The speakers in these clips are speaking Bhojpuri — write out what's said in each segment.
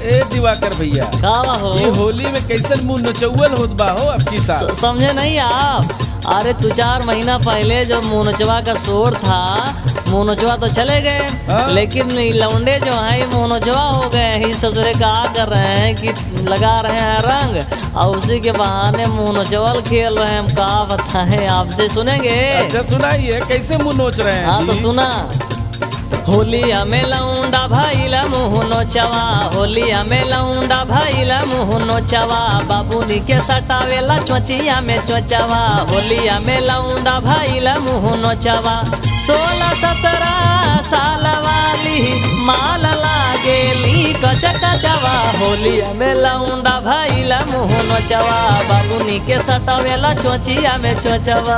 ए दिवाकर भैया का हो ये होली में कैसन मुंह नचौल होत बा हो अब की साल स- समझे नहीं आप अरे तू चार महीना पहले जो मोनचवा का शोर था मोनचवा तो चले गए हाँ। लेकिन ये लौंडे जो हैं ये मोनचवा हो गए हैं इस ससुरे का कर रहे हैं कि लगा रहे हैं रंग और उसी के बहाने मोनचवल खेल रहे हैं हम का बताएं आपसे सुनेंगे अच्छा सुनाइए कैसे मुंह नोच रहे हैं हाँ तो जी? सुना होली हमें लौंडा भाईला मुँह नोचवा होली हमें लौंडा भाईला मुँह नोचवा बाबूनी के सटावेला चोचिया में चोचवा होली हमें लौंडा भाईला मुँह नोचवा सोलह सत्रह साल वाली माल लागेली कच कचवा होली हमें लौंडा भाईला मुँह नोचवा बाबूनी के सटावेला चोचिया में चोचवा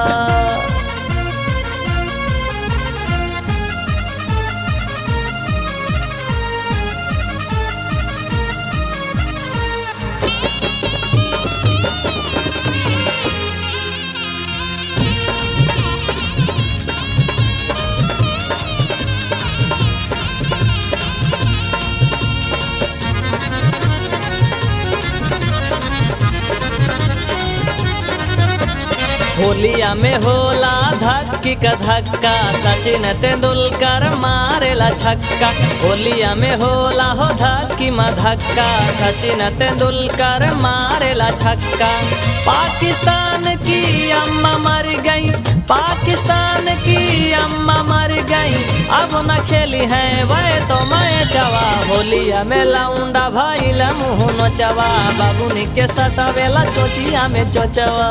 होलिया में होला धक्की का धक्का सचिन तेंदुलकर मारेला छक्का होलिया में होला हो धक्की में धक्का सचिन तेंदुलकर मारेला छक्का पाकिस्तान की अम्मा मर गई पाकिस्तान की अम्मा मर गई अब न खेली है वह तो मैं चवा होलिया में लाउंडा भाई मुँह नचवा बाबूनी के सटावेला चोचिया में चोचवा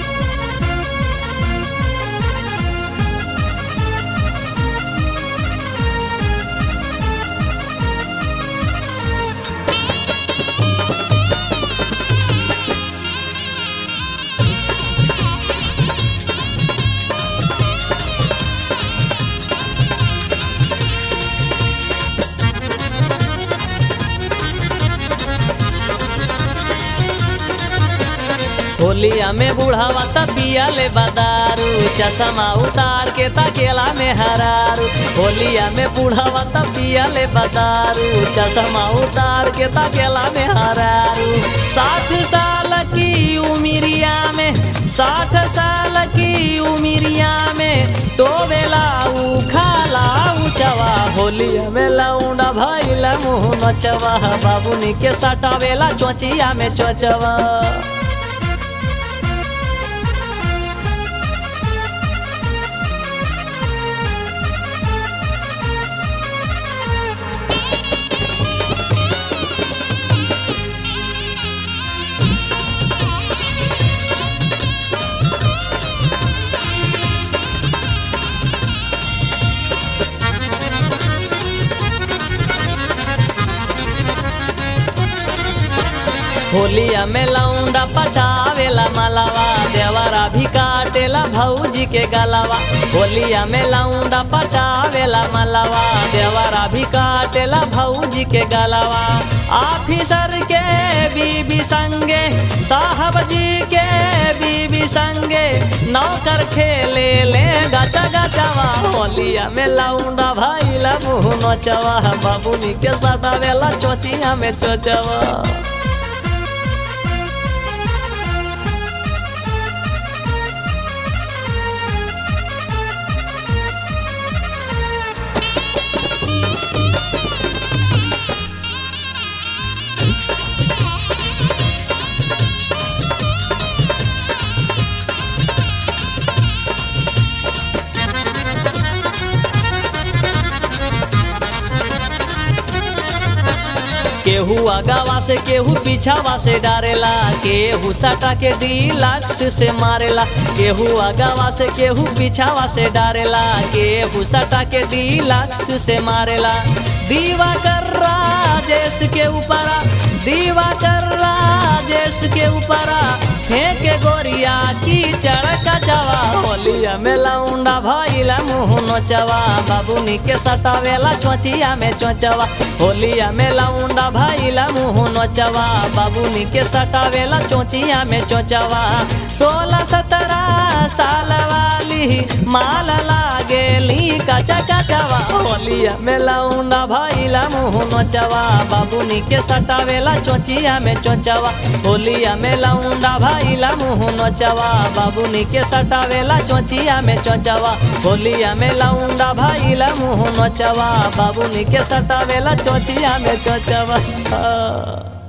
होलिया में बुढ़ावा तबिया ले बदारू चश्मा उतार के तकेला में हरारू होलिया में बुढ़ावा तबिया ले बदारू चश्मा उतार के तकेला में हरारू साठ साल की उमिरिया में साठ साल की उमिरिया में तो बेला खाला उचवा होलिया में लौंडा भाईला मुँह नचवा बाबूनी के सटावेला चोचिया में चोचवा होलिया में लौंडा पटावेला मलावा देवरा भी काटेला भौजी के गलावा होलिया में लौंडा पटावेला मलावा देवरा भी काटेला भौजी के गलावा ऑफिसर के बीबी संगे साहब जी के बीबी संगे नौकर खेले ले गचा गचवा होलिया में लौंडा भाईला मुँह नचवा बाबूनी के सदावेला चोचिया में चोचवा केहू आगावा से केहू पीछावा से डारेला केहू सटा के डीलक्स से मारेला केहू आगावा से केहू पीछावा से डारेला केहू सटा के डीलक्स से मारेला दीवा कर राजेश के ऊपरा दीवा कर राजेश के ऊपरा फेंके गोरिया की चढ़का चवा होलिया में लौंडा भइला मुँह नोचवा बाबूनी के सटावेला चोचिया में चोचवा होलिया में लौंडा भइला मुँह नोचवा बाबूनी के सटावेला चोचिया में चोचवा सोलह सत्रह साल वाली माल लागेली कचा कचवा होलिया में लौंडा भइला मुँह नोचवा बाबूनी के सटावेला चोचिया में चोचवा होलिया में लौंडा भइला मुँह नोचवा बाबूनी के सटावेला चोचिया में चोचवा होलिया में लौंडा भइला मुँह नोचवा बाबूनी के सटावेला चोचिया में चोचवा